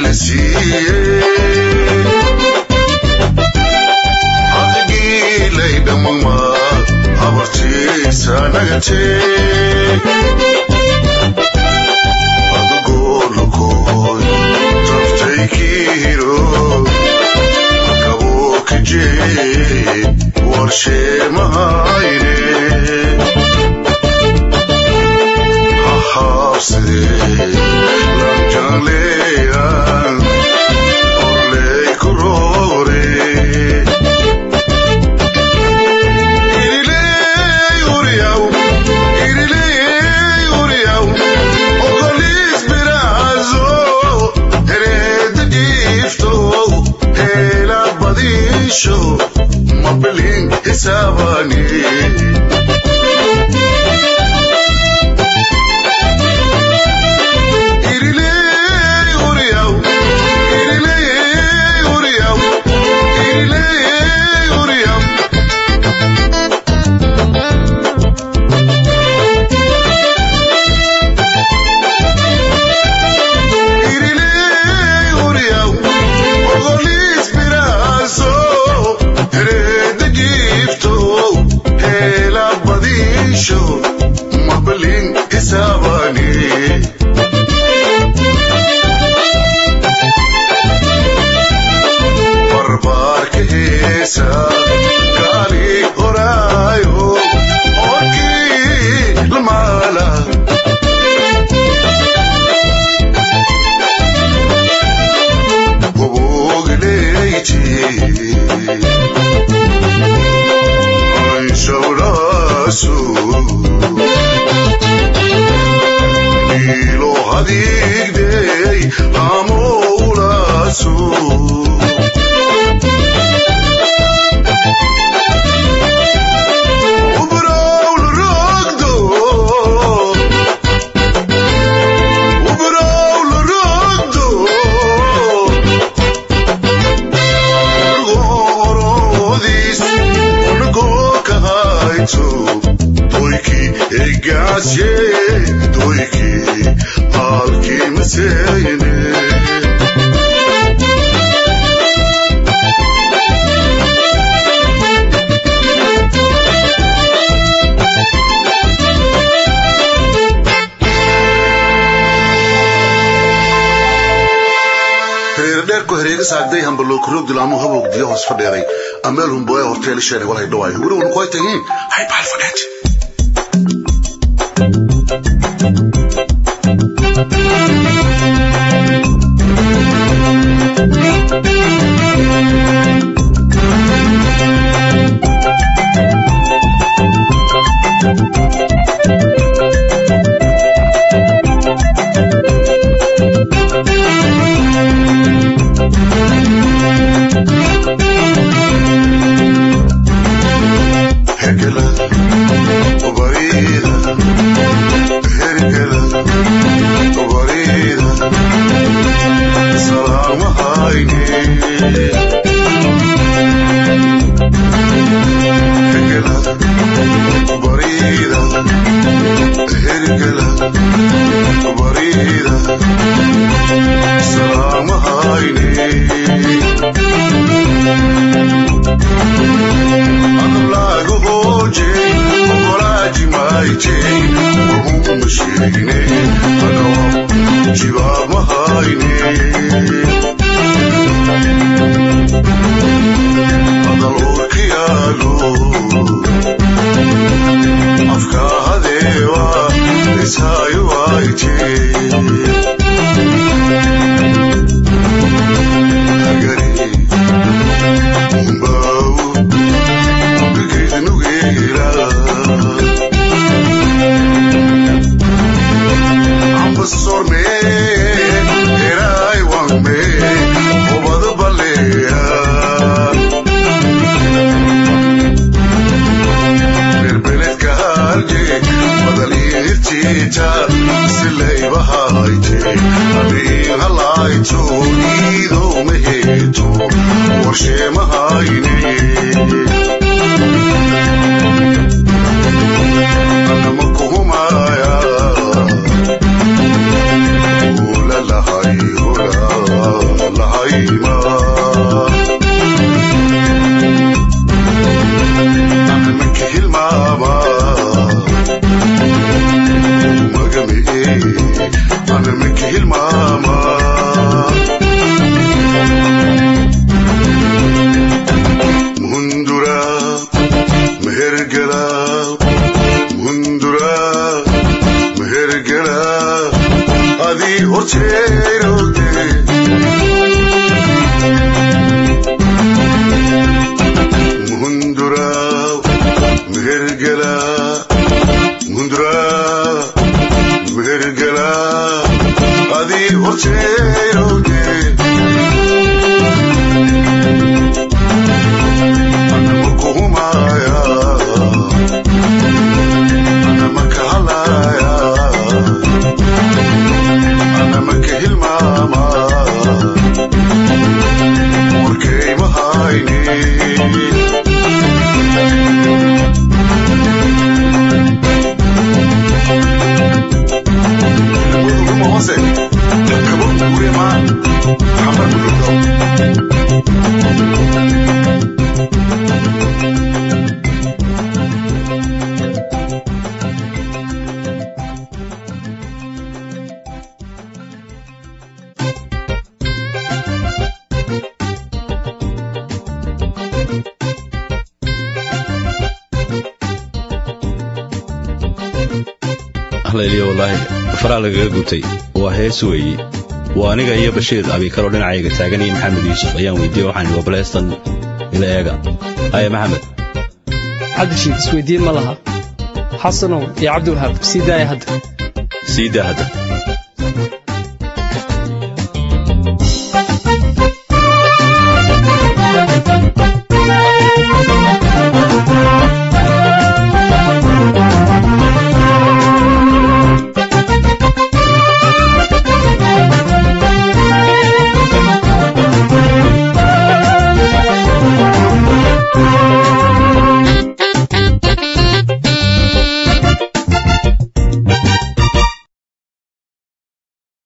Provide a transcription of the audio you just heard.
ina siiye haqigilay dhammama habartiisa nagatee adugolukoy taftaykiro akabokije warsheemahayne hahabside lanjangleyan orley kurore iriley uriyaw iriley uriyaw ogolis birazo hereeda jiifto heela badisho mabilin hisaabani iriley uriyaw iriley uriyaw iriley uriyaw iriley uriyaw ogolis birazo hereeda jiifto heela badisho mabilin hisaabani barbaarka heesa gaali horaayo orkii lamaala goboogaleyti anshawlaasu niilo hadiigdey hamoulaasu وبراول الرقدو وبراول الرقدو غوروديس ونقوك هايتو تويكي إيقاسي تويكي هالكي مسيني reerdheerku hareega saagday hambalookroog dilaamu habog diya hoos fadheeday ameel humboya horteeli sheene walay dhawaay weli unu koy tahiin hay baal fadheet هرجلة وبريدة هرجلة وبريدة سلام هايني هرجلة وبريدة هرجلة وبريدة سلام هايني Adamlagu hoje, ogoraji maiche, ohum shirine, agawa, jiva mahaine. Adalor kiyalu, afka hadewa, isayu aiche. Agari, umbau, Warshe mahayne Anamakumaya Ula lahai hula layliyo wallaahi faraa lagaga gutay waa hees weeye waa aniga iyo bashiir abiikaloo dhinacayga taagan iyo maxamed yuusuf ayaan weydiiyey waxaan ihi wabaleestan ila eega haya maxamed cabdishiid isweydiin ma laha xasanow iyo cabdiwahaab sii daaya hadda sii daa hadda